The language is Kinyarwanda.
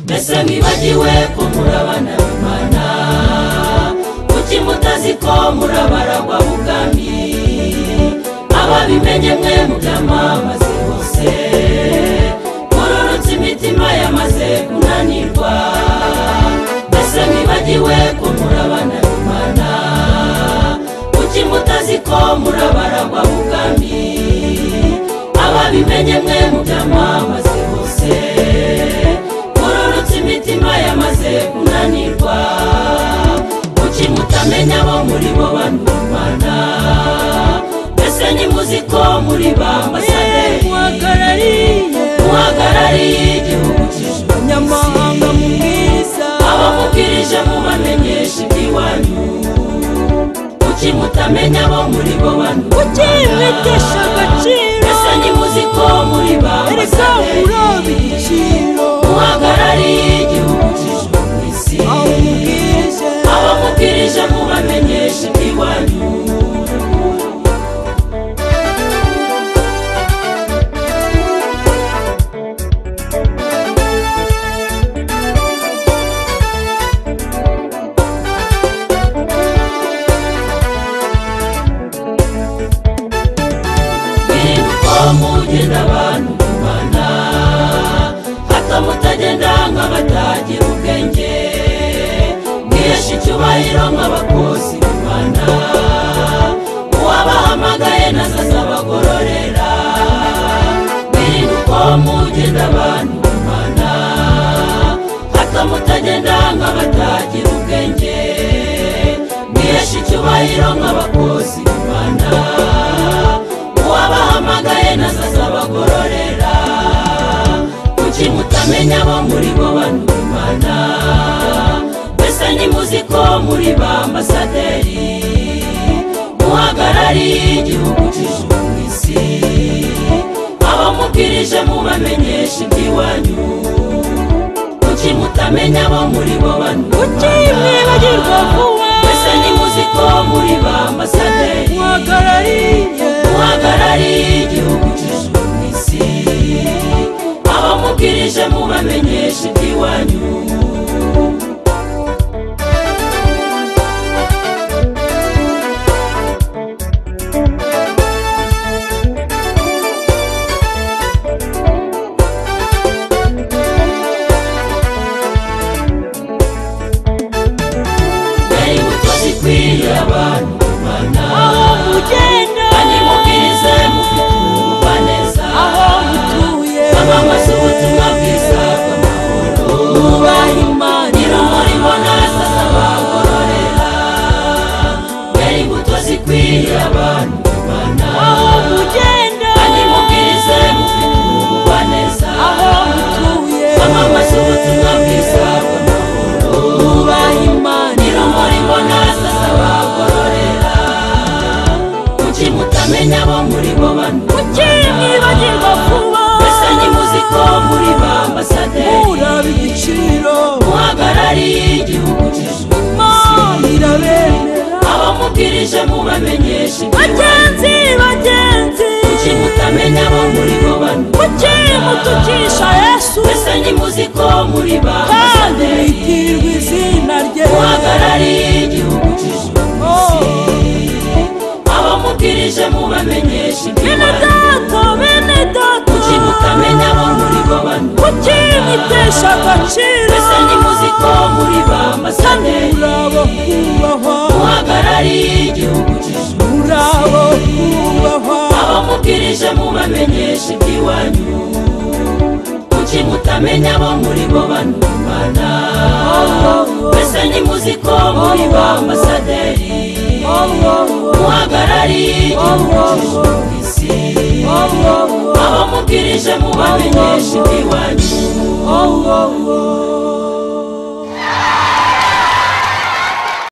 mwese mwibagiwe ko muri abana b'imana kuki mutazi ko muri abaragwa b'ubwami ababimenye mwe mubyamamaze bose mururutse imitima yamaze kunanirwa mbese mwibagiwe ko muri abana b'imana kuki mutazi ko muri abaragwa b'ubwami ababimenye mwe mubyamamaze bose mururutse imitima yamaze kunanirwa kuki mutamenya bo muri bo banumana mbese nimuzi ko muri ba ambasaderi muhagarariye igihugu cy'ijuru abanyamahanga mu bwiza abamubwirije mubamenyesha iby'iwanyu kuki mutamenya bo muri bo banumana ukimetesha agaciro mbese nimuzi ko muri ba erega uroba ambasaderi igiciro muhagarariye igihugu cy'ijuru ku isi aho umubwije abamubwirije mubamenyesha iby'iwanyu Kwibuka mugenda abantu bubana hato mutagenda nk'abatagira ubwenge mwihesha icyubahiro nk'abakozi bubana uwabahamagaye nazaza bagororera mwirinde uko mugenda abantu bubana hato mutagenda nk'abatagira ubwenge mwihesha icyubahiro nk'abakozi bubana uwabahamagaye nazaza bagororera kuki mutamenya bo muri bo banumana mbese nimuzi ko muri ba ambasaderi muhagarariye igihugu cy'ijuru ku isi abamubwirije mubamenyesha iby'iwanyu kuki mutamenya bo muri bo banumana ukimwibagirwa vuba mbese nimuzi ko muri ba ambasaderi uhagarariye muhagarariye igihugu cy'ijuru ku isi abamubwirije mubamenyesha iby'iwanyu dore imbuto zikwiriye abantu kumana aho mugenda kandi mubwirize mufite urubuga neza aho mutuye bamamaza ubutumwa bwiza bw'amahoro nubaha imana nyir'umurimo mbonaza abagororera dore imbuto zikwiriye abantu kumana aho mugenda kandi mubwirize mufite urubuga neza aho mutuye bamamaza ubutumwa bwiza bw'amahoro nubaha imana nyir'umurimo mbonaza abagororera kuki mutamenya bo muri bo bantu ukimwibagirwa vuba mbese nimuzi ko muri ba ambasaderi uraba igiciro muhagarariye igihugu cy'ijuru imana irabemera abamubwirije mubamenyesha bagenzi bagenzi kuki mutamenya bo muri bo bano ukimutukisha yesu mbese nimuzi ko muri ba kandi ambasaderi witirwa izina rye muhagarariye igihugu cy'ijuru abamubwirije mubamenyesha bene iby'ibanze data bene data kuki mutamenya bo muri bo bano ukimutesha agaciro mbese nimuzi ko muri ba ambasaderi uraba kubahwa muhagarariye igihugu cy'ijuru uraba kubahwa abamubwirije mubamenyesha iby'iwanyu kuki mutamenya bo muri bo banumana mbese nimuzi ko muri ba ambasaderi muhagarariye igihugu cy'ijuru ku isi abamubwirije mubamenyesha iby'iwanyu